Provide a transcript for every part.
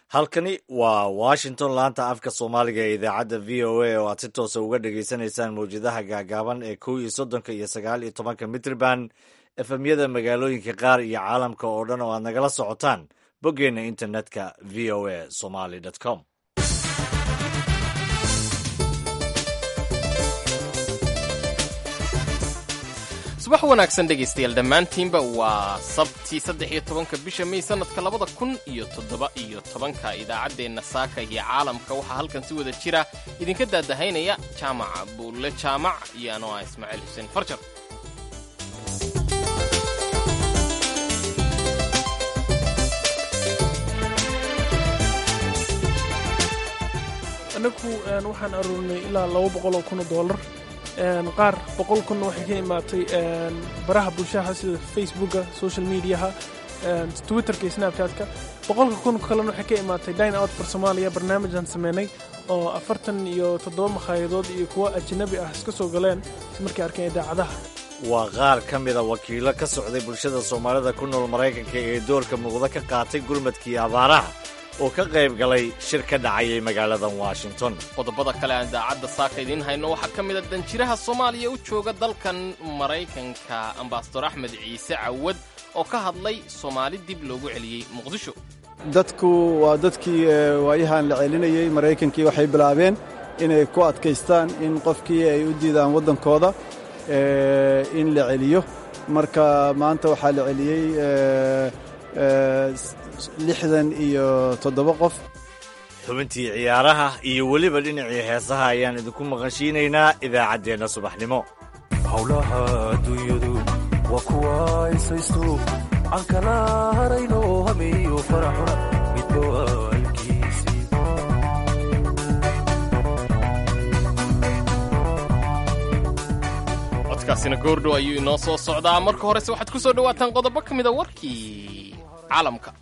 halkani waa washington laanta afka soomaaliga ee idaacadda v o a oo aad si toosa uga dhagaysanaysaan mawjadaha gaagaaban ee kow iyo soddonka iyo sagaal iyo tobanka mitrban efemyada magaalooyinka qaar iyo caalamka oo dhan oo aad nagala socotaan boggeenna internetka v o a somaly com subax wanaagsan dhegaystayaal dhammaantiinba waa sabtii saddex iyo tobanka bisha may sanadka labada kun iyo toddoba iyo tobanka idaacaddeenna saaka iyo caalamka waxaa halkan si wada jira idinka daadahaynaya jaamaca buulle jaamac iyo anoo ah ismaaciil xuseen farjar annagu waxaan aruurnay ilaa laba boqoloo kun oo dollar qaar boqol kunna waxay ka imaatay baraha bulshaha sida facebooka social mediaha twitterka iyo snapchatka boqolka kun kalena waxay ka imaatay dine out for somalia barnaamijaan sameynay oo afartan iyo toddoba makhaayadadood iyo kuwo ajnabi ah iska soo galeen si markay arkeen idaacadaha waa qaar ka mida wakiilo ka socday bulshada soomaalida ku nool maraykanka ee doorka muuqda ka qaatay gurmadkii abaaraha oo ka qayb galay shir ka dhacayay magaaladan washington qodobada kale aan idaacadda saaka idiin hayno waxaa ka mid a danjiraha soomaaliya u jooga dalkan maraykanka ambasador axmed ciise cawad oo ka hadlay soomaali dib loogu celiyey muqdisho dadku waa dadkii waayahan la celinayey maraykankii waxay bilaabeen inay ku adkaystaan in qofkii ay u diidaan waddankooda in la celiyo marka maanta waxaa la celiyey lixdan iyo toddoba qof xubintii ciyaaraha iyo weliba dhinacii heesaha ayaan idinku maqashiinaynaa idaacaddeenna subaxnimo howlaha adduunyadu waa kuwa aysaysto aan kala harayno hamiyo faraxuna midba waalkiisii codkaasina goordhow ayuu inoo soo socdaa marka horese waxaad ku soo dhowaataan qodobo ka mida warkii caalamka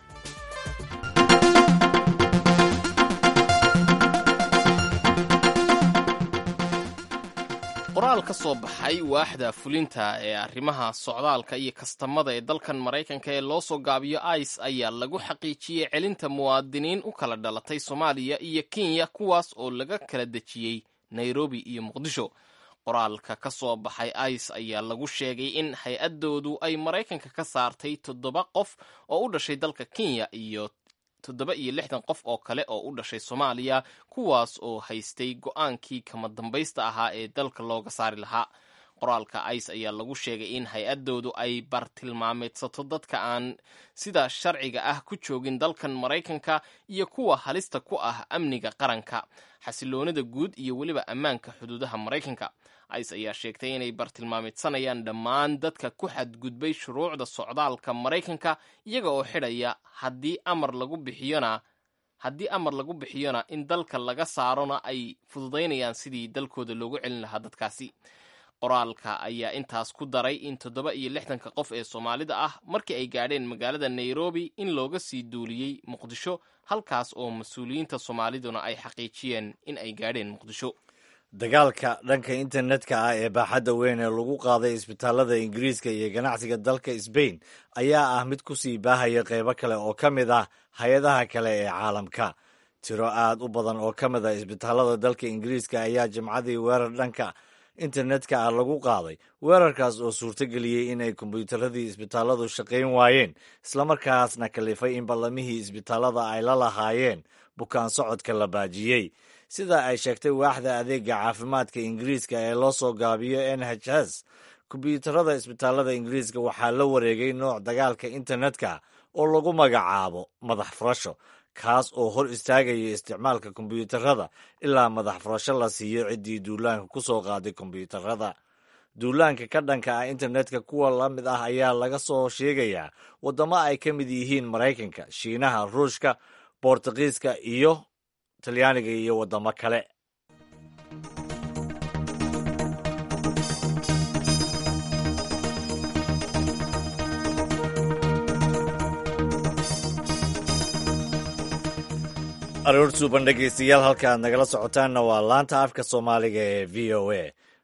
qoraal ka soo baxay waaxda fulinta ee arrimaha socdaalka iyo kastamada ee dalkan maraykanka ee loo soo gaabiyo ice ayaa lagu xaqiijiyey celinta muwaadiniin u kala dhalatay soomaaliya iyo kenya kuwaas oo laga kala dejiyey nairobi iyo muqdisho qoraalka ka soo baxay ice ayaa lagu sheegay in hay-addoodu ay maraykanka ka saartay toddoba qof oo u dhashay dalka kenya iyo toddoba iyo lixdan qof oo kale oo u dhashay soomaaliya kuwaas oo haystay go-aankii kama dambaysta ahaa ee dalka looga saari lahaa qoraalka ice ayaa lagu sheegay in hay-addoodu ay bartilmaameedsato dadka aan sida sharciga ah ku joogin dalkan maraykanka iyo kuwa halista ku ah amniga qaranka xasiloonida guud iyo weliba ammaanka xuduudaha maraykanka ice ayaa sheegtay inay bartilmaameedsanayaan dhammaan dadka ku xadgudbay shuruucda socdaalka maraykanka iyaga oo xidhaya haddii amar lagu bixiyona haddii amar lagu bixiyona in dalka laga saarona ay fududaynayaan sidii dalkooda loogu celin lahaa dadkaasi qoraalka ayaa intaas ku daray in toddoba iyo lixdanka qof ee soomaalida ah markii ay gaadheen magaalada nairobi in looga sii duuliyey muqdisho halkaas oo mas-uuliyiinta soomaaliduna ay xaqiijiyeen in ay gaadheen muqdisho dagaalka dhanka internetka ah ee baaxadda weyn ee lagu qaaday isbitaalada ingiriiska iyo ganacsiga dalka sbain ayaa ah mid ku sii baahaya qeybo kale oo ka mid ah hay-adaha kale ee caalamka tiro aad u badan oo ka mid ah isbitaalada dalka ingiriiska ayaa jimcadii weerar dhanka internetka ah lagu qaaday weerarkaas oo suurtogeliyey in ay kombiyuutaradii isbitaaladu shaqayn waayeen islamarkaasna kalifay in ballamihii isbitaalada ay la lahaayeen bukaan socodka la baajiyey sida ay sheegtay waaxda adeega caafimaadka ingiriiska ee loo soo gaabiyo n h s kombiyuutarada isbitaalada ingiriiska waxaa la wareegay nooc dagaalka internetka oo lagu magacaabo madax furasho kaas oo hor istaagaya isticmaalka kombiyuutarada ilaa madax furasho la siiyo ciddii duulaanka ku soo qaaday kombiyuutarada duulaanka ka dhanka ah internetka kuwa la mid ah ayaa laga soo sheegayaa waddamo ay ka mid yihiin maraykanka shiinaha ruushka boortuqiiska iyo talyaaniga iyo waddamo kale aroor suuban dhegaystayaal halka aad nagala socotaanna waa laanta afka soomaaliga ee v o a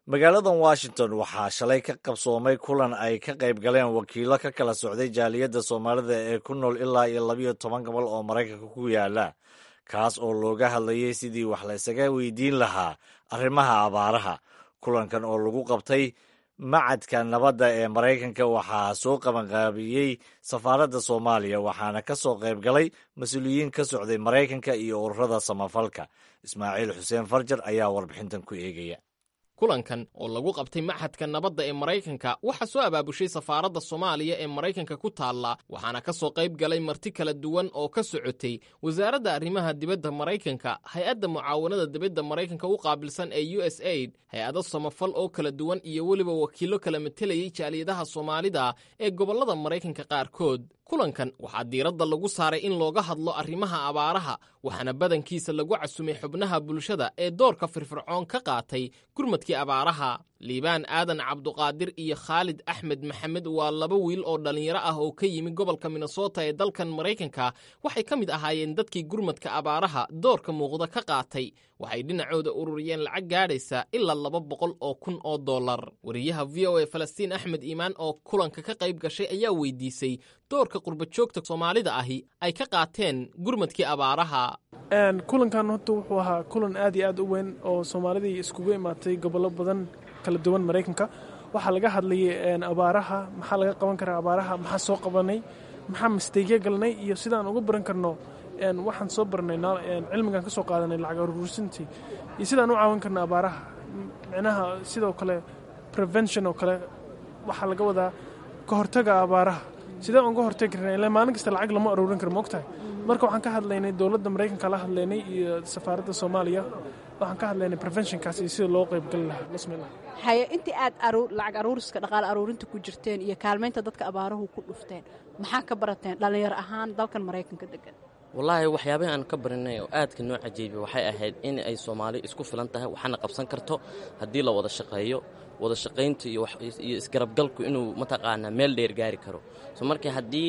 magaaladan washington waxaa shalay ka qabsoomay kulan ay ka qayb galeen wakiilo ka kala socday jaaliyadda soomaalida ee ku nool ilaa iyo labiyo toban gobol oo maraykanka ku yaala kaas oo looga hadlayay sidii wax la ysaga weydiin lahaa arrimaha abaaraha kulankan oo lagu qabtay macadka nabadda ee maraykanka waxaa soo qabanqaabiyey safaaradda soomaaliya waxaana ka soo qayb galay mas-uuliyiin ka socday maraykanka iyo ururada samafalka ismaaciil xuseen farjar ayaa warbixintan ku eegaya kulankan oo lagu qabtay maxadka nabadda ee maraykanka waxaa soo abaabushay safaaradda soomaaliya ee maraykanka ku taalla waxaana ka soo qayb galay marti kala duwan oo ka socotay wasaaradda arrimaha dibadda maraykanka hay-adda mucaawanada dibadda maraykanka u qaabilsan ee u s aid hay-ado samafal oo kala duwan iyo weliba wakiillo kala matelayay jaaliyadaha soomaalida ee gobollada maraykanka qaarkood kulankan waxaa diiradda lagu saaray in looga hadlo arrimaha abaaraha waxaana badankiisa lagu casumay xubnaha bulshada ee doorka firfircoon ka qaatay gurmadkii abaaraha liibaan aadan cabduqaadir iyo khaalid axmed maxamed waa laba wiil oo dhallinyaro ah oo ka yimi gobolka minnesota ee dalkan maraykanka waxay ka mid ahaayeen dadkii gurmadka abaaraha doorka muuqda ka qaatay waxay dhinacooda ururiyeen lacag gaadhaysa ilaa laba boqol oo kun oo dollar wariyaha v o a falastiin axmed iimaan oo kulanka ka qayb gashay ayaa weydiisay doorka qurbajoogta soomaalida ahi ay ka qaateen gurmadkii abaaraha kulankan horta wuxuu ahaa kulan aad iyo aad u weyn oo soomaalidii iskugu imaatay gobollo badan kala duwan maraykanka waxaa laga hadlayay abaaraha maxaa laga qaban karaa abaaraha maxaa soo qabanay maxaa misteegya galnay iyo sidaan uga baran karno waxaan soo barnay cilmigan ka soo qaadanay lacag aruursintii iyo sidaan u caawin karno abaaraha micnaha sidoo kale prevention oo kale waxaa laga wadaa ka hortaga abaaraha sidee uga hortagi karna ilaa maalin kasta lacag lama aruurin karo moogtahay marka waxaan ka hadlaynay dowladda maraykanka la hadlaynay iyo safaaradda soomaaliya waxaan ka hadlaynay preventionkaas iyo sida loo qaybgali lahaa bismillah haye intii aad lacag aruuriska dhaqaale aruurinta ku jirteen iyo kaalmaynta dadka abaaruhu ku dhufteen maxaa ka barateen dhallinyaro ahaan dalkan maraykanka degan wallaahi waxyaabahi aan ka barinay oo aadka noo cajiibay waxay ahayd in ay soomaali isku filan tahay waxaana qabsan karto haddii la wada shaqeeyo wada shaqaynta iyo isgarabgalku inuu mataqaanaa meel dheer gaari karo so marka haddii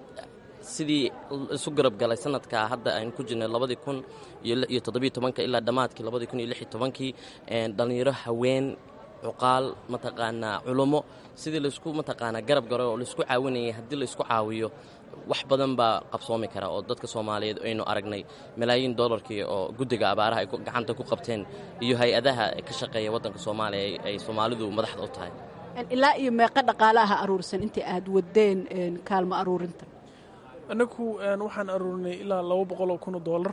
sidii isu garabgalay sanadka hadda aynu ku jirnay labadii kun iyo toddobiyo tobanka ilaa dhammaadkii labadii kun iyo lix iyo tobankii dhallinyaro haween cuqaal mataqaanaa culummo sidii laysku mataqaanaa garab garo oo laysku caawinayay haddii laysku caawiyo wax badan baa qabsoomi kara oo dadka soomaaliyeed aynu aragnay malaayiin dollarkii oo guddiga abaaraha ay gacanta ku qabteen iyo hay-adaha ka shaqeeya waddanka soomaaliya ay soomaalidu madaxda u tahay ilaa iyo meeqa dhaqaale aha aruursan intii aad wadeen kaalmo aruurinta annagu waxaan aruurinay ilaa laba boqol oo kun oo dollar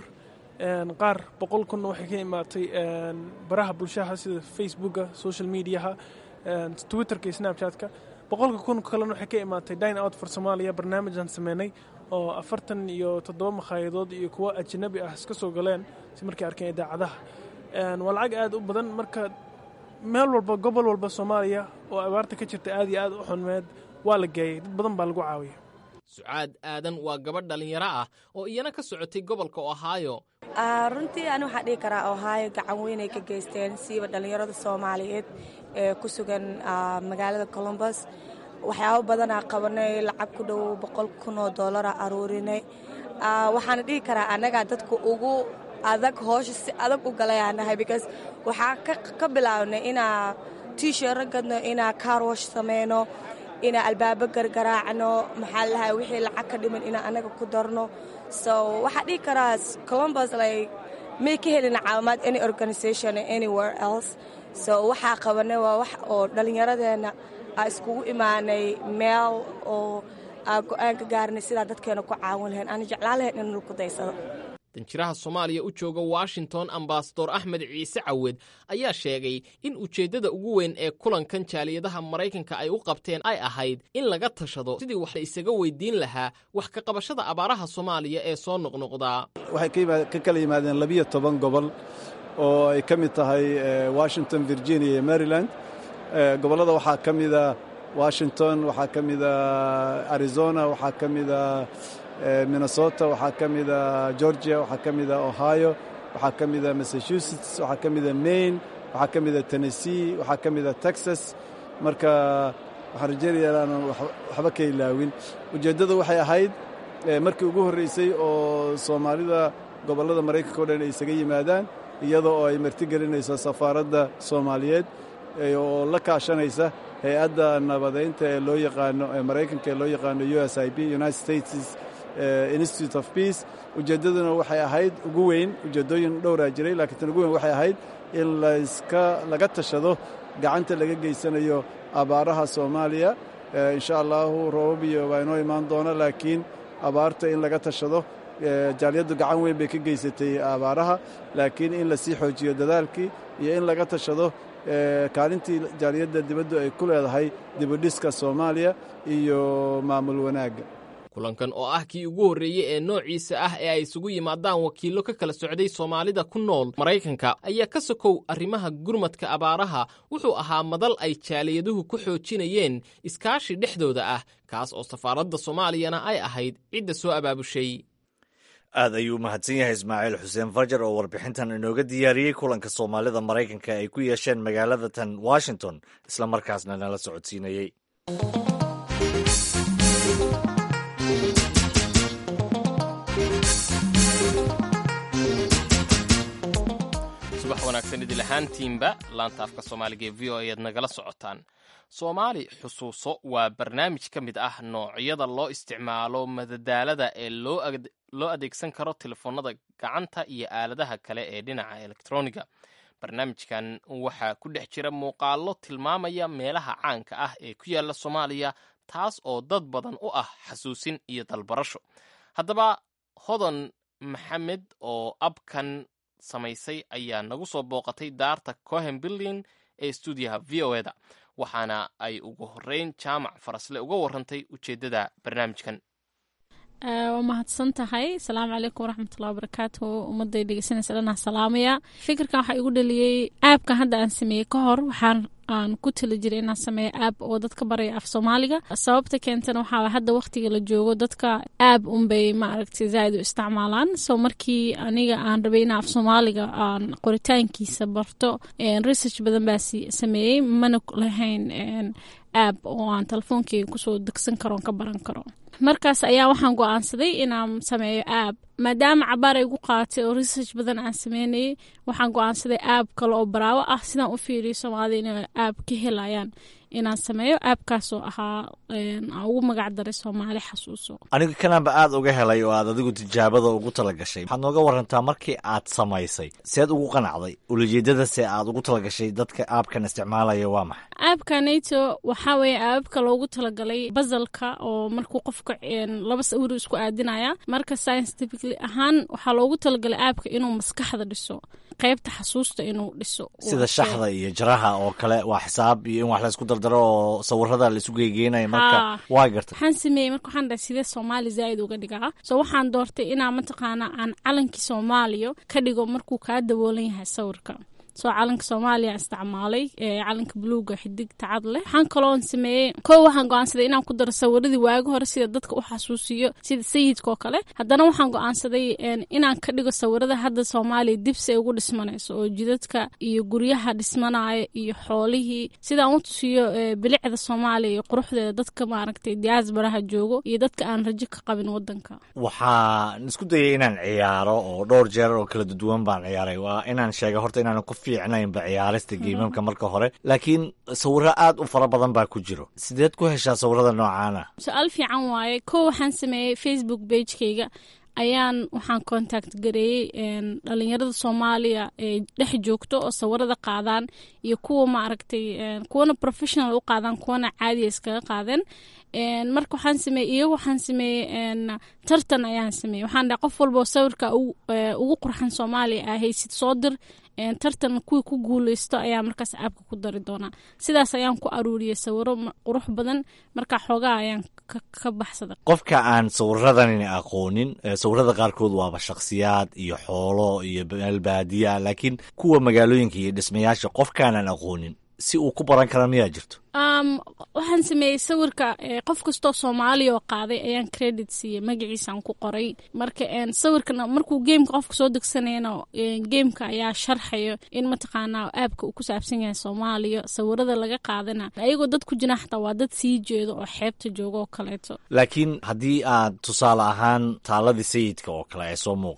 qaar boqol kunna waxay ka imaatay baraha bulshaha sida facebooka social mediaha twitterka iyo snapchatka boqolka kun kalena waxay ka imaatay dine out for somalia barnaamijaan sameynay oo afartan iyo toddoba makhaayadadood iyo kuwo ajanabi ah iska soo galeen si markay arkeen idaacadaha waa lacag aad u badan marka meel walba gobol walba soomaaliya oo abaarta ka jirta aad iyo aad u xunmeed waa la geeyay dad badan baa lagu caawiyay sucaad aadan waa gabadh dhallinyaro ah oo iyana ka socotay gobolka ohaayo runtii ani waxaa dhihi karaa ohaayo gacan weynay ka geysteen siiba dhallinyarada soomaaliyeed ee ku sugan magaalada colombus waxyaabo badanaa qabanay lacag ku dhow boqol kun oo dollara aruurinay waxaana dhihi karaa annagaa dadka ugu adag hoosha si adag u galayaanahay because waxaa ka bilaabnay inaa tiishara gadno inaa kaarwash sameyno inaa albaabo gargaraacno maxaa lahay wixii lacag ka dhiman inaa annaga ku darno so waxaa dhihi karaa colombus like may ka helina caawimaad any organisation anywhere else so waxaa qabanay waa wax oo dhallinyaradeenna aa iskugu imaanay meel oo aa go-aan ka gaarnay sidaa dadkeena ku caawin lahayn aana jeclaan lahayn in ku daysado danjiraha soomaaliya u jooga washington ambasador axmed ciise cawed ayaa sheegay in ujeeddada ugu weyn ee kulankan jaaliyadaha maraykanka ay u qabteen ay ahayd in laga tashado sidii wax la isaga weydiin lahaa wax ka qabashada abaaraha soomaaliya ee soo noqnoqdaa waxay ka kala yimaadeen labiyo toban gobol oo ay ka mid tahay washington virginia iyo maryland gobollada waxaa ka mida washington waxaa ka mida arizona waxaa ka mida minnesota waxaa ka mida georgia waxaa ka mida ohio waxaa ka mida massachusetts waxaa ka mida maine waxaa ka mida tennessee waxaa ka mida texas marka waxaan rajeynaya inaanan waxba ka ilaawin ujeeddadu waxay ahayd markii ugu horreysay oo soomaalida gobollada maraykanka o dhan ay isaga yimaadaan iyadoo oo ay martigelinayso safaaradda soomaaliyeed oo la kaashanaysa hay-adda nabadeynta ee loo yaqaano ee maraykanka ee loo yaqaano u s i b united states institute of peace ujeeddaduna waxay ahayd ugu weyn ujeeddooyin dhowraa jiray laakiin tan ugu weyn waxay ahayd in layska laga tashado gacanta laga geysanayo abaaraha soomaaliya insha allahu roobab iyo waa inoo imaan doona laakiin abaarta in laga tashado jaaliyaddu gacan weyn bay ka geysatay abaaraha laakiin in lasii xoojiyo dadaalkii iyo in laga tashado kaalintii jaaliyadda dibaddu ay ku leedahay dibudhiska soomaaliya iyo maamul wanaagga kulankan oo ah kii ugu horreeyey ee noociisa ah ee ay isugu yimaadaan wakiillo ka kala socday soomaalida ku nool maraykanka ayaa ka sokow arrimaha gurmadka abaaraha wuxuu ahaa madal ay jaaliyaduhu ku xoojinayeen iskaashi dhexdooda ah kaas oo safaaradda soomaaliyana ay ahayd cidda soo abaabushay aad ayuu u mahadsan yahay ismaaciil xuseen farjar oo warbixintan inooga diyaariyey kulanka soomaalida maraykanka ay ku yeesheen magaalada tan washington isla markaasna nala socodsiinayey subax wanaagsan idil ahaantiinba laanta afka soomaaliga ee v o ayaad nagala socotaan soomaali xusuuso waa barnaamij ka mid ah noocyada loo isticmaalo madadaalada ee loo adeegsan karo telefoonada gacanta iyo aaladaha kale ee dhinaca elektroniga barnaamijkan waxaa ku dhex jira muuqaallo tilmaamaya meelaha caanka ah ee ku yaalla soomaaliya taas oo dad badan u ah xasuusin iyo dalbarasho haddaba hodan maxamed oo abkan samaysay ayaa nagu soo booqatay daarta cohen building ee stuudiyaha v o eda waxaana ay ugu horeyn jaamac farasle uga warantay ujeeddada barnaamijkan waa mahadsan tahay asalaamu calaykum waraxmatullahi wabarakaatu ummadday dhegeysanaysa dhanaa salaamaya fikirkan waxaa igu dhaliyey aabkan hadda aan sameeyey ka hor waxaan aan ku tali jiray inaan sameeyo aab oo dadka baraya af soomaaliga sababta keentana waxaa hadda waqtiga la joogo dadka aab unbay maaragtay zaaid u isticmaalaan so markii aniga aan rabay inaan af soomaaliga aan qoritaankiisa barto research badan baa sameeyey mana lahayn aab oo aan telefoonkeyga kusoo degsan karo ka baran karo markaas ayaa waxaan go-aansaday inaan sameeyo aab maadaama cabaar ay gu qaaatay oo research badan aan sameynayay waxaan go-aansaday aab kale oo baraawo ah sidaan u fiiriyo soomaalida inay aab ka helayaan inaan sameeyo aabkaasoo ahaa aan ugu magac daray soomaali xasuuso aniga kanaanba aad uga helay oo aad adigu tijaabada ugu tala gashay waxaad nooga warantaa markii aad samaysay seed ugu qanacday ulajeedada se aad ugu talagashay dadka aabkan isticmaalaya waa maxay aabka nato waxaa weeye aababka loogu talagalay basalka oo markuu qofka laba sawir isku aadinaya marka scientifically ahaan waxaa loogu talagalay aabka inuu maskaxda dhiso qaybta xasuusta inuu dhiso sida shaxda iyo jaraha oo kale waa xisaab iyo in wax laysku dardaro oo sawirada laisu geygeenaya marka waa gartay waxaan sameeyey marka waxaan dhahay sidee soomaali zaaid uga dhigaa so waxaan doortay inaa mataqaana aan calankii soomaaliya ka dhigo markuu kaa daboolan yahay sawirka soo calanka soomaaliya isticmaalay calanka buluuga xidig tacad leh waxaan kaloon sameeyey kow waxaan go-aansaday inaan ku daro sawiradii waagi hore sida dadka u xasuusiyo sida sayidka oo kale haddana waxaan go-aansaday inaan ka dhigo sawirada hadda soomaaliya dibsi ay ugu dhismanayso oo jidadka iyo guryaha dhismanaya iyo xoolihii sidaan u tusiyo bilicda soomaaliya iyo quruxdeeda dadka maaragtay diaasbaraha joogo iyo dadka aan rajo ka qabin wadanka waxaan isku dayay inaan ciyaaro oo dhowr jeer oo kala duwan baan ciyaaray waa inaan sheega horta inaan ku fiicnaynba ciyaarista geimamka marka hore laakiin sawiro aad u fara badan baa ku jiro sideed ku heshaa sawirada noocaana su-aal fiican waaye kow waxaan sameeyey facebook bagekeyga ayaan waxaan contact gareeyey dhalinyarada soomaaliya ee dhex joogto oo sawirada qaadaan iyo kuwa maaragtay kuwana professional u qaadaan kuwana caadiya iskaga qaadeen marka waxaan sameeyey iyaga waxaan sameeyey tartan ayaan sameeyey waxaan dhahay qof walba oo sawirka ugu qurxan soomaaliya ah haysid soo dir tartan kuwii ku guuleysto ayaa markaas aabka ku dari doonaa sidaas ayaan ku aruuriyey sawiro qurux badan marka xoogaa ayaan ka baxsaday qofka aan sawiradan aqoonin sawirada qaarkood waaba shakhsiyaad iyo xoolo iyo meel baadiya laakiin kuwa magaalooyinka iyo dhismayaasha qofkaanaan aqoonin si uu ku baran kara miyaa jirto waxaan sameeyey sawirka qof kastoo soomaaliya oo qaaday ayaan credit siiyey magaciisaan ku qoray marka sawirkana markuu geemka qofka soo degsanayana geemka ayaa sharxayo in mataqaanaa aabka uu ku saabsan yahay soomaaliya sawirada laga qaadana ayagoo dad ku jira xataa waa dad sii jeedo oo xeebta jooga oo kaleeto laakiin haddii aad tusaale ahaan taaladii sayidka oo kale ay soo muuqato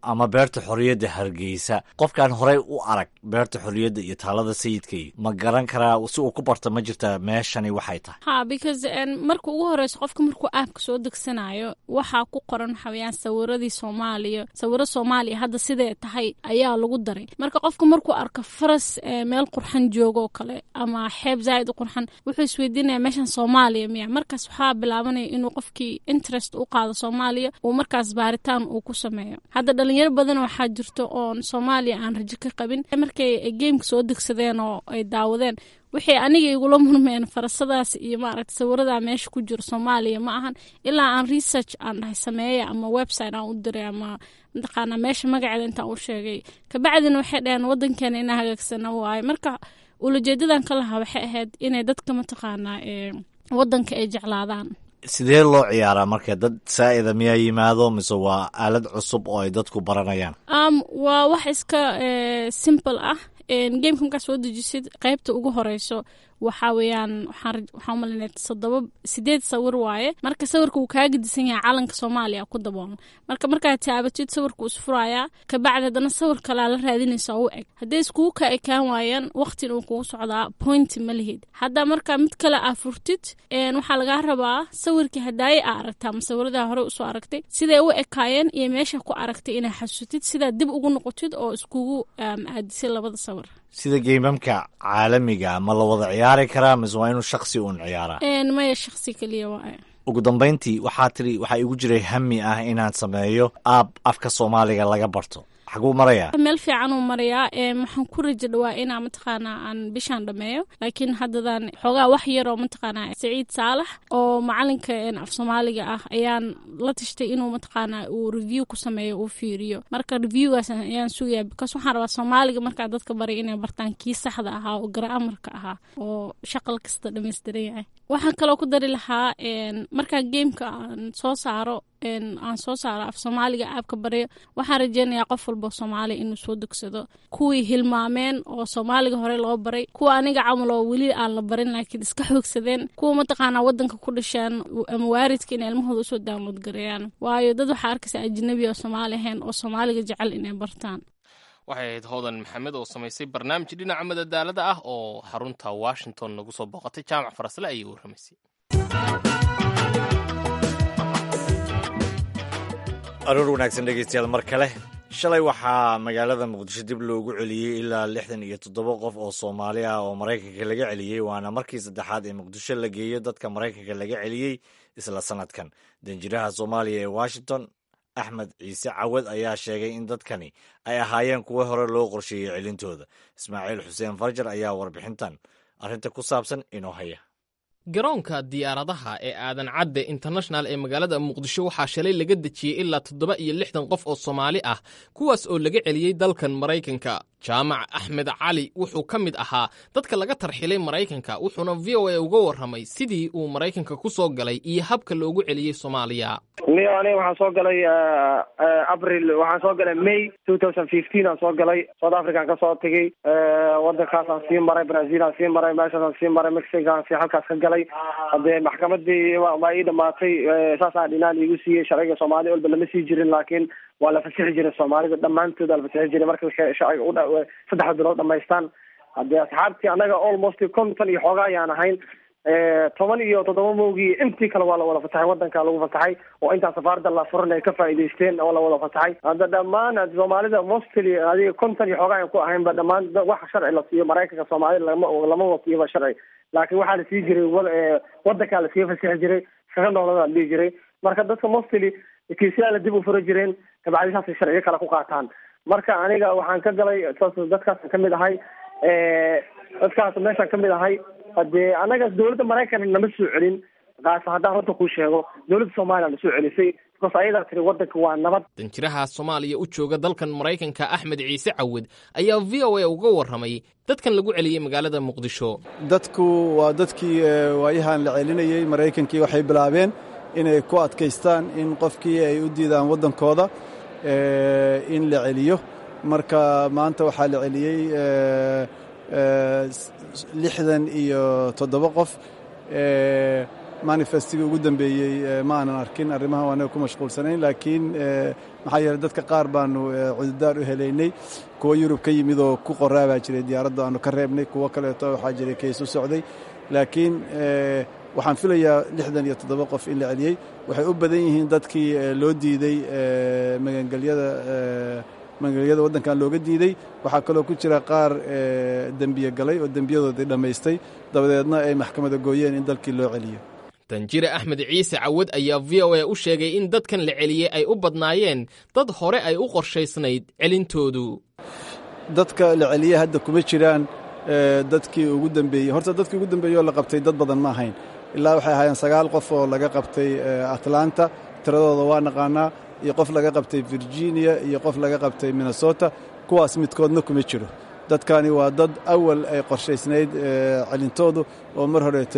ama beerta xorriyadda hargeysa qofkaan horey u arag beerta xorriyadda iyo taalada sayidkay ma garan karaa si uu ku barta ma jirta meeshani waxay tahay ha because marka ugu horeyso qofka markuu aabka soo degsanayo waxaa ku qoran waxaweyaan sawiradii soomaaliya sawiro soomaaliya hadda siday tahay ayaa lagu daray marka qofka markuu arko faras meel qurxan joogoo kale ama xeeb zaaid u qurxan wuxuu isweydiinaya meeshan soomaaliya miya markaas waxaa bilaabanaya inuu qofkii interest u qaado soomaaliya uu markaas baaritaan uu ku sameeyo hadda dhalinyaro badan waxaa jirto oon soomaaliya aan rajo ka qabin markay gameka soo degsadeen oo ay daawadeen waxay aniga igula murmeen farasadaas iyo maaragta sawirada meesha ku jiro soomaaliya ma ahan ilaa aan research aan dhahay sameeya ama website aan u diray ama mataqaana meesha magaceeda intaan u sheegay kabacdina waxay dhaheen wadankeena inaa hagaagsana waaye marka ulajeedadan ka lahaa waxay ahayd inay dadka mataqaanaa wadanka ay jeclaadaan sidee loo ciyaaraa marka dad saa'ida miyaa yimaado mise waa aalad cusub oo ay dadku baranayaan um, waa wax iska simple ah gameka markaa soo dejisid qaybta ugu horeyso waxaa weeyaan waxaa umalinay todoba sideed sawir waaye marka sawirka wuu kaa gedisan yahay calanka soomaaliya ku daboolan marka markaad taabatid sawirka wuu isfurayaa kabacdi haddana sawir kalea la raadinaysa u eg hadday iskugu ka ekaan waayaan waqtin uu kugu socdaa pointi ma lihid hadda marka mid kale aa furtid waxaa lagaa rabaa sawirkii hadaaye aa aragta ama sawiradaa hore usoo aragtay siday u ekaayeen iyo meesha ku aragtay inaa xasutid sidaa dib ugu noqotid oo iskugu aadisay labada sawir sida geymamka caalamiga ma la wada ciyaari karaa mise waa inuu shaksi uun ciyaaraa maya shaksi keliya waay ugu dambayntii waxaa tiri waxaa igu jiray hami ah inaan sameeyo aab afka soomaaliga laga barto xaguu marayaa meel fiican uu marayaa waxaan ku raja dhawaa inaa mataqaanaa aan bishaan dhameeyo laakiin haddadan xoogaa wax yaroo mataqaanaa saciid saalax oo macalinka af soomaaliga ah ayaan la tashtay inuu mataqaanaa uu review ku sameeyo uu fiiriyo marka reviewgaas ayaan sugayaa because waxaan rabaa soomaaliga markaa dadka baray inay bartaan kii saxda ahaa oo garaamarka ahaa oo shaqal kasta dhamaystiran yahay waxaan kaloo ku dari lahaa markaa gameka aan soo saaro aan soo saaro af soomaaliga aabka baryo waxaan rajeynayaa qof walba soomaaliya inuu soo degsado kuwii hilmaameen oo soomaaliga hore loo baray kuwa aniga camal oo weli aan la barin laakiin iska xoogsadeen kuwa mataqaanaa wadanka ku dhasheen ama waaridka inay ilmahooda usoo download gareeyaan waayo dad waxaa arkaysa ajnabi oo soomaali ahayn oo soomaaliga jecel inay bartaan waxay ahayd hoodan maxamed oo samaysay barnaamij dhinaca madadaalada ah oo xarunta washington nagu soo booqatay jaamac farasle ayay warramaysay aroor wanaagsan dhegeystayaal mar kale shalay waxaa magaalada muqdisho dib loogu celiyey ilaa lixdan iyo toddoba qof oo soomaali ah oo maraykanka laga celiyey waana markii saddexaad ee muqdisho la geeyo dadka maraykanka laga celiyey isla sanadkan danjiraha soomaaliya ee washington axmed ciise cawad ayaa sheegay in dadkani ay ahaayeen kuwo hore loo qorsheeyey celintooda ismaaciil xuseen farjar ayaa warbixintan arrinta ku saabsan inoo haya garoonka diyaaradaha ee aadan cadde international ee magaalada muqdisho waxaa shalay laga dejiyey ilaa toddoba iyo lixdan qof oo soomaali ah kuwaas oo laga celiyey dalkan maraykanka jaamac axmed cali wuxuu ka mid ahaa dadka laga tarxilay maraykanka wuxuuna v o a uga warramay sidii uu maraykanka ku soo galay iyo habka loogu celiyey soomaaliya niyo aniga waxaan soo galay april waxaan soo galay may two thousand fifteen aan soo galay south african ka soo tegey wadankaasaan sii maray brazil aan sii maray meeshaasaan sii maray mexico aan sii halkaas ka galay hadee maxkamadii waa ii dhamaatay saasaan dhinaan iigu siiyey sharciga soomaaliya walba lama sii jirin laakiin waa la fasixi jiray soomaalida dhammaantood waa la fasixi jiray marka sharciga udha saddexda bilood dhamaystaan hadee asxaabtii annaga almost konton iyo xooga ayaan ahayn toban iyo toddoba moogii intii kale waa la wada fasaxay wadanka lagu fasaxay oo intaa safaarada la furan ay ka faa'iidaysteen oo la wada fasaxay hadda dhammaan soomaalida mostly adiga konton iyo xooga aan ku ahaynba dhammaan wax sharci la siiyo maraykanka soomaalida lama lama wasiiyoba sharci laakiin waxaa la sii jiray wadankaa la sii fasixi jiray shaqa noolada la dhihi jiray marka dadka mostly kiisyaala dib u fura jireen kabacdi saasay sharciyo kale ku qaataan marka aniga waxaan ka galay dadkaasaan kamid ahay dadkaas meeshaan kamid ahay hadee anaga dowladda maraykan nama soo celin kaas haddaan runta kuu sheego dowladda soomaaliya na soo celisay because ayadaa tiri wadanka waa nabad danjiraha soomaaliya u jooga dalkan maraykanka axmed ciise cawad ayaa v o a uga warramay dadkan lagu celiyey magaalada muqdisho dadku waa dadkii waayahan la celinayey maraykankii waxay bilaabeen inay ku adkaystaan in qofkii ay u diidaan waddankooda in la celiyo marka maanta waxaa la celiyey lixdan iyo toddoba qof manifestigii ugu dambeeyey ma aanan arkin arrimahan anaga ku mashquulsanayn laakiin maxaa yeeley dadka qaar baanu cududaar u helaynay kuwo yurub ka yimid oo ku qoraa baa jiray diyaaradda aanu ka reebnay kuwo kaleeto waxaa jiray keys u socday laakiin waxaan filayaa lixdan iyo toddoba qof in la celiyey waxay u badan yihiin dadkii loo diiday magangelyada magangelyada waddankan looga diiday waxaa kaloo ku jira qaar dembiye galay oo dembiyadoodii dhammaystay dabadeedna ay maxkamada gooyeen in dalkii loo celiyo danjire axmed ciise cawad ayaa v o a u sheegay in dadkan la celiyey ay u badnaayeen dad hore ay u qorshaysnayd celintoodu dadka la celiyey hadda kuma jiraan dadkii ugu dambeeyey horta dadkii ugu dambeeyey oo la qabtay dad badan ma ahayn ilaa waxay ahaayeen sagaal qof oo laga qabtay atlanta tiradooda waa naqaanaa iyo qof laga qabtay virginia iyo qof laga qabtay minnesota kuwaas midkoodna kuma jiro dadkani waa dad awal ay qorshaysnayd celintoodu oo mar horeeto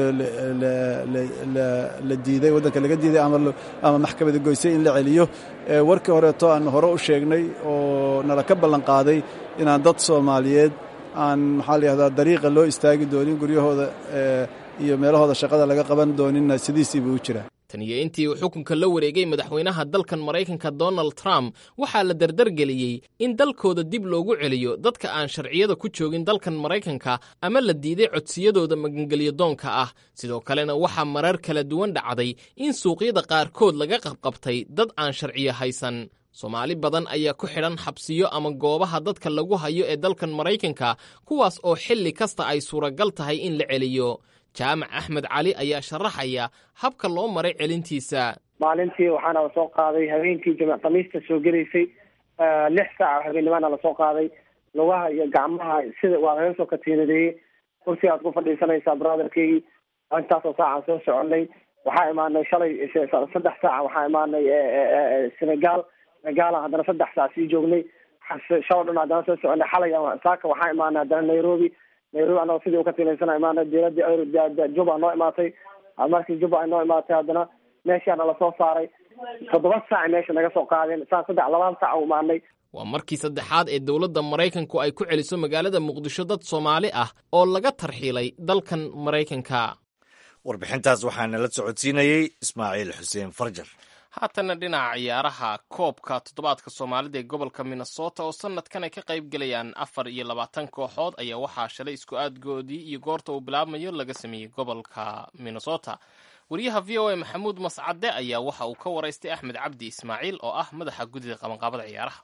la diiday waddanka laga diiday ama maxkamada goysay in la celiyo warkii horeeto aan hore u sheegnay oo nala ka ballan qaaday inaan dad soomaaliyeed aan maxaa layihahdaa dariiqa loo istaagi doonin guryahooda iyo meelahooda shaqada laga qaban dooninna sidiisiiba u jiraa tan iyo intii uu xukunka la wareegay madaxweynaha dalkan maraykanka donald trump waxaa la dardargeliyey in dalkooda dib loogu celiyo dadka aan sharciyada ku joogin dalkan maraykanka ama la diiday codsiyadooda magangelyo doonka ah sidoo kalena waxaa marar kala duwan dhacday in suuqyada qaarkood laga qabqabtay dad aan sharciyo haysan soomaali badan ayaa ku xidhan xabsiyo ama goobaha dadka lagu hayo ee dalkan maraykanka kuwaas oo xilli kasta ay suuragal tahay in la celiyo jaamac axmed cali ayaa sharaxaya habka loo maray celintiisa maalintii waxaana lasoo qaaday habeenkii jamac khamiista soo gelaysay lix saaca habeenimaana lasoo qaaday lugaha iyo gacmaha sida waa laga soo katiinadeeyey kursigaad ku fadhiisanaysaa brotherkeygii intaasoo saacaan soo soconay waxaa imaanay shalay saddex saaca waxaa imaanay senegal senegaala haddana saddex saac sii joognay shalo dhan haddana soo soconay xalay saaka waxaa imaanay haddana nairobi nairobi anagoo sidii u ka tilaysana imaanay diyaaradii juba noo imaatay markii juba ay noo imaatay haddana meeshaana lasoo saaray toddoba saac meesha naga soo qaadeen saan saddex labaan saac u imaanay waa markii saddexaad ee dowladda maraykanku ay ku celiso magaalada muqdisho dad soomaali ah oo laga tarxiilay dalkan maraykanka warbixintaas waxaa nala socodsiinayey ismaaciil xuseen farjar haatana dhinaca ciyaaraha koobka toddobaadka soomaalida ee gobolka minnesota oo sanadkan ay ka qayb gelayaan afar iyo labaatan kooxood ayaa waxaa shalay isku aadgoodii iyo goorta uu bilaabmayo laga sameeyey gobolka minnesota wariyaha v o a maxamuud mascade ayaa waxa uu ka waraystay axmed cabdi ismaaciil oo ah madaxa guddida qabanqaabada ciyaaraha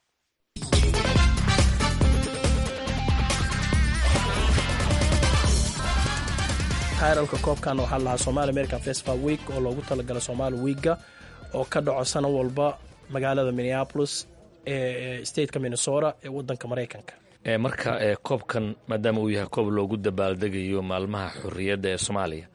tayralka koobkan waxaa lahaa somaali american festival week oo loogu talagalay somaali wiiga oo ka dhaco sano walba magaalada minneapolis ee stateka minnesota ee wadanka maraykanka marka koobkan maadaama uu yahay koob loogu dabaaldegayo maalmaha xorriyadda ee soomaaliya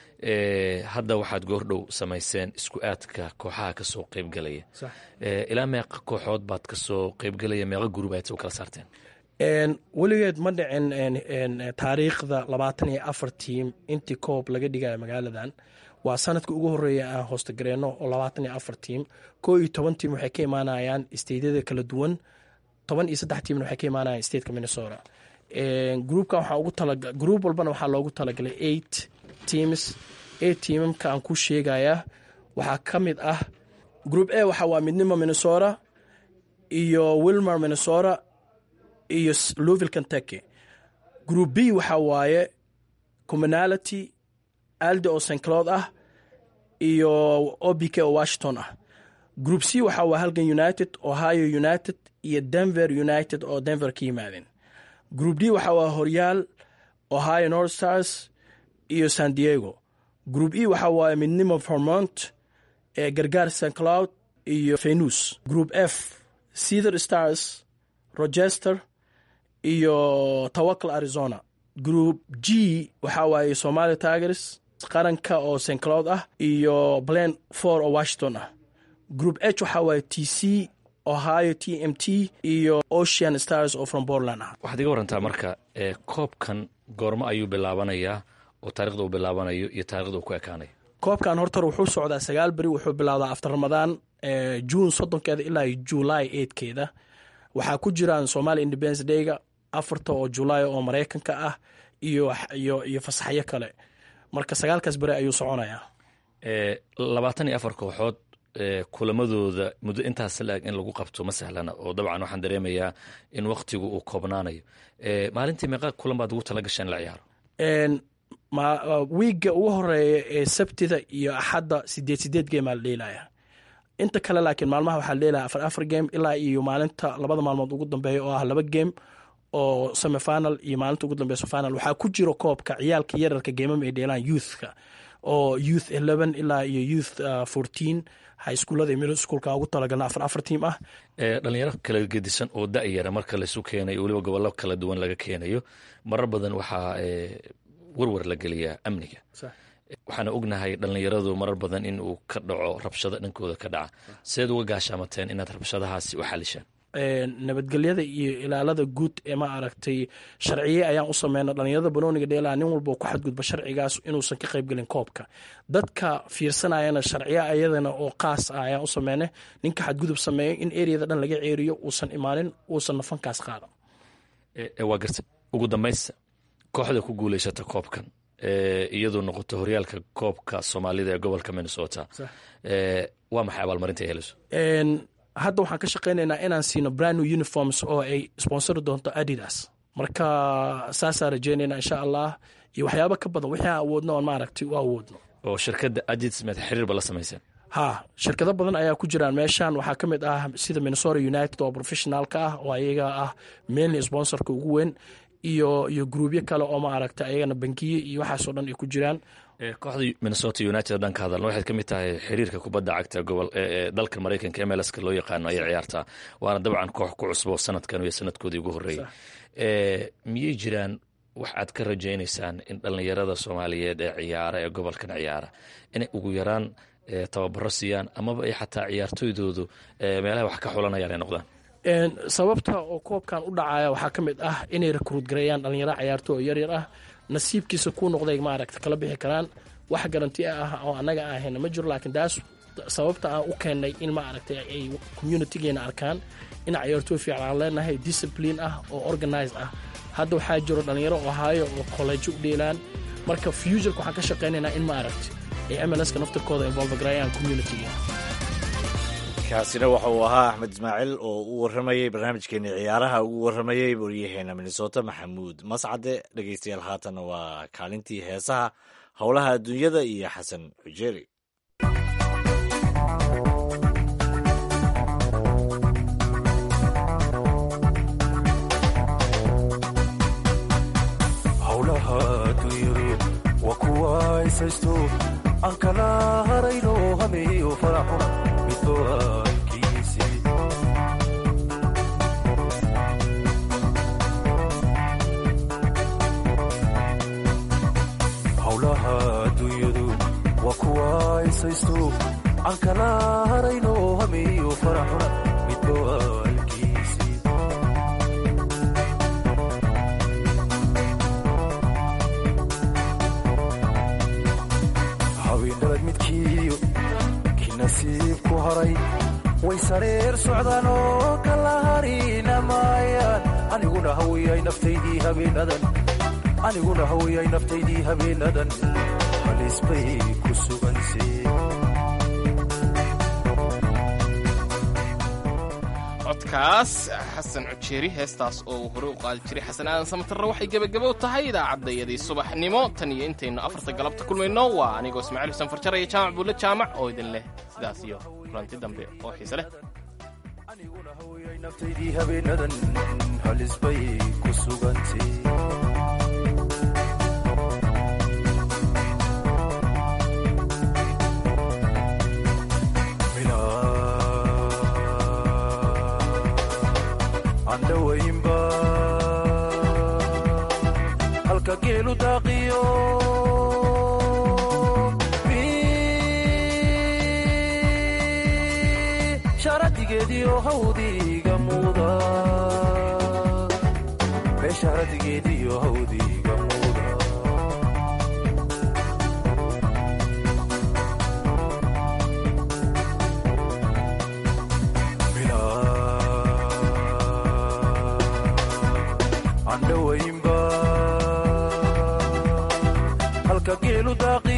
hadda waxaad goordhow samayseen isku aadka kooxaha kasoo qeybgelaya ilaa meeqa kooxood baad kasoo qeybgelaya meeqa gurub aad u kala saarteen weligeed ma dhicin taariikhda labaatan iyo afar tiim intii koob laga dhigaya magaaladan waa sanadka ugu horeeya aan hoostogareeno oo labaatan iyo afar tiim koo iyo toban tiim waxay ka imaanayaan steydyada kala duwan toban iyo saddex tiimna waxay ka imaanayaan stateka minnesota gruubkan waxaa ugu tala gruub walbana waxaa loogu talagalay eight teams eight tiimamka aan ku sheegayaa waxaa ka mid ah group a waxa waa midnimo minnesota iyo wilmer minnesota iyo louvill kentucky group b waxaa waaye commonality alde oo st cloud ah iyo o b k oo washington ah group c waxaa waa halgan united ohio united iyo denver united oo denver ka yimaadeen group d waxaa waa horyaal ohio north stars iyo san diego group e waxaa waaye midnimo vermont ee gargaar st cloud iyo venus group f cether stars rochester iyo tawakal arizona group g waxaa waaye somalia tigers qaranka oo st cloud ah iyo plan for oo washington ah group h waxaa waaye t c ohio t m t iyo ocean stars oo from portland ah waxaad iga warantaa marka koobkan goormo ayuu bilaabanayaa oo taarikhda uu bilaabanayo iyo taarikhda uu ku ekaanayo koobkan hortar wuxuu socdaa sagaal beri wuxuu bilowdaa after ramadaan juun soddonkeeda ilaa july eidkeeda waxaa ku jiraan somalia independence dayga afarta oo julaay oo maraykanka ah iyo iyo iyo fasaxyo kale marka sagaalkaas beri ayuu soconayaa labaatan iyo afar kooxood kulamadooda muddo intaas la-eg in lagu qabto ma sahlana oo dabcan waxaan dareemayaa in waktigu uu koobnaanayo maalintii meeqa kulan baad ugu tala gasheen la ciyaaro wiigga ugu horeeya ee sabtida iyo axadda sideed sideed geemaa la dheelaya inta kale laakiin maalmaha waxaa la dheelaya afar afar game ilaa iyo maalinta labada maalmood ugu dambeeya oo ah laba game oo semifinal iyo maalinta ugu dambeyso final waxaa ku jiro koobka ciyaalka yararka geemama ay dheelaan youthka oo youth eleven ilaa iyo youth fourteen high schoolada iyo middle schoolka ugu talagalna afar afar tiim ah dhalinyaro kala gedisan oo da-yara marka laisu keenayo weliba gobollo kala duwan laga keenayo marar badan waxaa warwar la geliyaa amniga waxaana ognahay dhallinyaradu marar badan in uu ka dhaco rabshado dhankooda ka dhaca seed uga gaashaamateen inaad rabshadahaasi u xalishaan nabadgelyada iyo ilaalada guud ee ma aragtay sharciye ayaan u sameyna dhalinyarada banooniga dheelaa nin walba ku xadgudba sharcigaas inuusan ka qaybgelin koobka dadka fiirsanayana sharciye ayadana oo qaas ah ayaan u sameyna ninka xadgudub sameeyo in ereyada dhan laga ceeriyo uusan imaanin uusan nafankaas qaadan waa garta ugu dambaysta kooxda ku guuleysata koobkan iyadoo noqoto horyaalka koobka soomaalida ee gobolka minnesota waa maxay abaalmarinta ay helayso hadda waxaan ka shaqaynaynaa inaan siino brand new uniforms oo ay sponsori doonto adidas marka saasaa rajeynayna insha allah iyo waxyaabo ka badan wixii aan awoodno oon maaragtay u awoodno oo shirkadda adidas med xiriirba la samayseen ha shirkado badan ayaa ku jiraan meeshan waxaa ka mid ah sida minnesota united oo professionaalka ah oo ayaga ah mainly sponsorka ugu weyn iyo iyo gruubyo kale oo maaragtay ayagana bangiye iyo waxaasoo dhan ay ku jiraan kooxda minnesota united dhanka hadalna waxay ka mid tahay xiriirka kubadda cagta gobol ee dalka maraykanka mlska loo yaqaano ayay ciyaartaa waana dabcan koox ku cusbo sanadkan iyo sanadkoodii ugu horreeyey miyay jiraan wax aad ka rajaynaysaan in dhallinyarada soomaaliyeed ee ciyaara ee gobolkan ciyaara inay ugu yaraan tababaro siiyaan amaba ay xataa ciyaartoydoodu meelaha wax ka xulanayaan ay noqdaan sababta oo koobkan u dhacaya waxaa ka mid ah inay rekruut gareeyaan dhalinyaro ciyaarto oo yaryar ah nasiibkiisa kuu noqday maaragta kala bixi karaan wax garanti ah oo annaga ahayna ma jiro laakiin taas sababta aan u keennay in maaragtay ay communitygeena arkaan in ciyaartooy fiican aan leenahay discipline ah oo organized ah hadda waxaa jiro dhalinyaro ohaayo oo kollejo u dheelaan marka futureka waxaan ka shaqaynaynaa in maaragta ay mlska naftirkooda involve gareeyaan communitygeena kaasina waxa uu ahaa axmed ismaaciil oo u warramayey barnaamijkeeni ciyaaraha ugu warramayey waryaheena minnesota maxamuud mascade dhegeystayaal haatanna waa kaalintii heesaha howlaha adduunyada iyo xasan xujeeri howlaha adduunyadu waa kuwa aysaysto aan kala harayno hameeyo faraxuna midba howlaha adduunyadu waa kuwa aysaysto aan kala harayno hameeyo faraxuna midba alkiisi habeendhalad midkiiyo kii nasiib ku haray way sareer socdaan oo kala harina maayaan aniguna hawiyay naftaydii habeenadan aniguna hawiyay naftaydii habeenadan halis bay ku sugansee codkaas xasan cujeeri heestaas oo uu hore u qaadi jiray xasan aadan samatarre waxay gebagabo tahay idaacaddayadii subaxnimo tan iyo intaynu afarta galabta kulmayno waa anigoo ismaaciil xuseen farjar iyo jaamac buulle jaamac oo idin leh sidaas iyo kulanti dambe oo xiise leh naftaydii habeenadan halis bay ku sugantay andhawaynba halka geelu daaqiyo sharadigeediyo hawdiga muuda beesharadigeediyo hawdiga muuda andhawaynba halka geelu daaqi